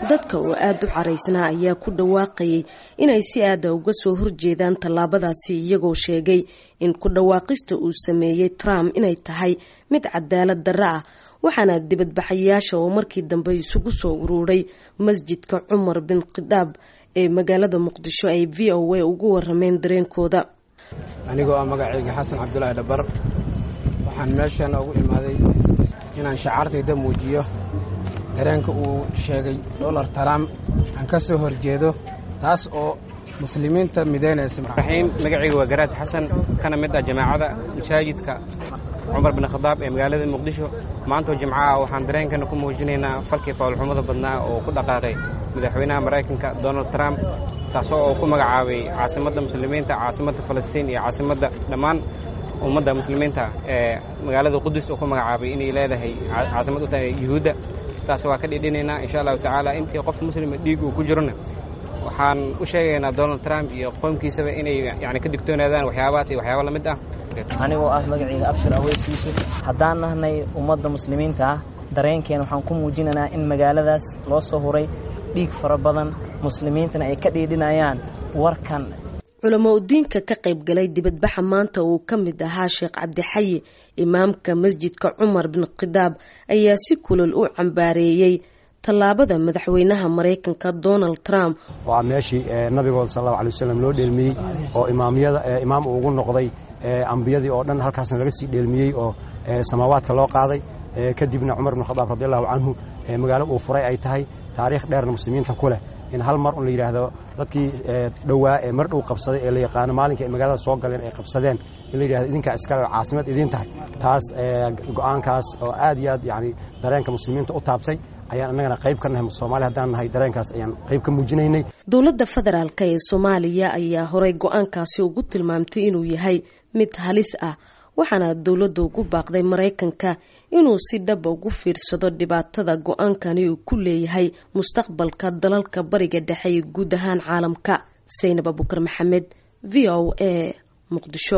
dadka oo aada u caraysnaa ayaa ku dhawaaqayay inay si aada uga soo horjeedaan tallaabadaasi iyagoo sheegay in ku dhawaaqista uu sameeyey trump inay tahay mid cadaalad darro ah waxaana dibadbaxayaasha oo markii dambe isugu soo uruuray masjidka cumar bin khidaab ee magaalada muqdisho ay v o a ugu warameen dareenkooda anigoo ah magacayga xasan cabdulaahi dhabar waxaan meeshan ugu imaaday inaan shacaartayda muujiyo dareenka uu sheegay dolar trump aan ka soo horjeedo taas oo muslimiinta midaynaysa raxiim magacayga waa garaad xasan kana mid ah jamaacada masaajidka cumar bin khadaab ee magaalada muqdisho maantoo jimcaha waxaan dareenkana ku muujinaynaa falkii fawlxumada badnaa oo ku dhaqaaqay madaxweynaha maraykanka donald trump taasoo oo ku magacaabay caasimadda muslimiinta caasimadda falastiin iyo caasimadda dhammaan ummadda muslimiinta ee magaalada qudus oo ku magacaabay inay leedahay caasimad u tahay yuhuudda taas waa ka dhidhinaynaa insha allahu tacaala intii qof muslima dhiig uu ku jirona waxaan u sheegaynaa donald trump iyo qoomkiisaba inay yani ka digtoonaadaan waxyaabahaas iyo waxyaaba la mid ah anigoo ah magacayga abshir aweys yuusuf haddaan nahnay ummadda muslimiinta ah dareenkeena waxaan ku muujinaynaa in magaaladaas loo soo huray dhiig fara badan muslimiintana ay ka dhiidhinayaan warkan culamo udiinka ka qayb galay dibadbaxa maanta uu ka mid ahaa sheekh cabdixayi imaamka masjidka cumar bin khidaab ayaa si kulol u cambaareeyey tallaabada madaxweynaha maraykanka donald trump waa meeshii nabigood sal allahu alay wasalam loo dheelmiyey oo imaamyada imaam uu ugu noqday ambiyadii oo dhan halkaasna laga sii dheelmiyey oo samaawaadka loo qaaday kadibna cumar bin khadaab radi allahu canhu magaalo uu furay ay tahay taariikh dheerna muslimiinta ku leh in hal mar un la yidhaahdo dadkii dhowaa ee mar dhow qabsaday ee la yaqaano maalinka ay magaalada soo galeen ay qabsadeen in la yidhahdo idinkaa iskale oo caasimad idiin tahay taas go-aankaas oo aad iyo aad yani dareenka muslimiinta u taabtay ayaan annagana qayb ka nahay soomaali haddaan nahay dareenkaas ayaan qayb ka muujinaynay dowladda federaalk ee soomaaliya ayaa horey go-aankaasi ugu tilmaamtay inuu yahay mid halis ah waxaana dowladda ugu baaqday maraykanka inuu si dhaba ugu fiirsado dhibaatada go-aankani uu ku leeyahay mustaqbalka dalalka bariga dhexe iyo guud ahaan caalamka saynab abukar maxamed v o a muqdisho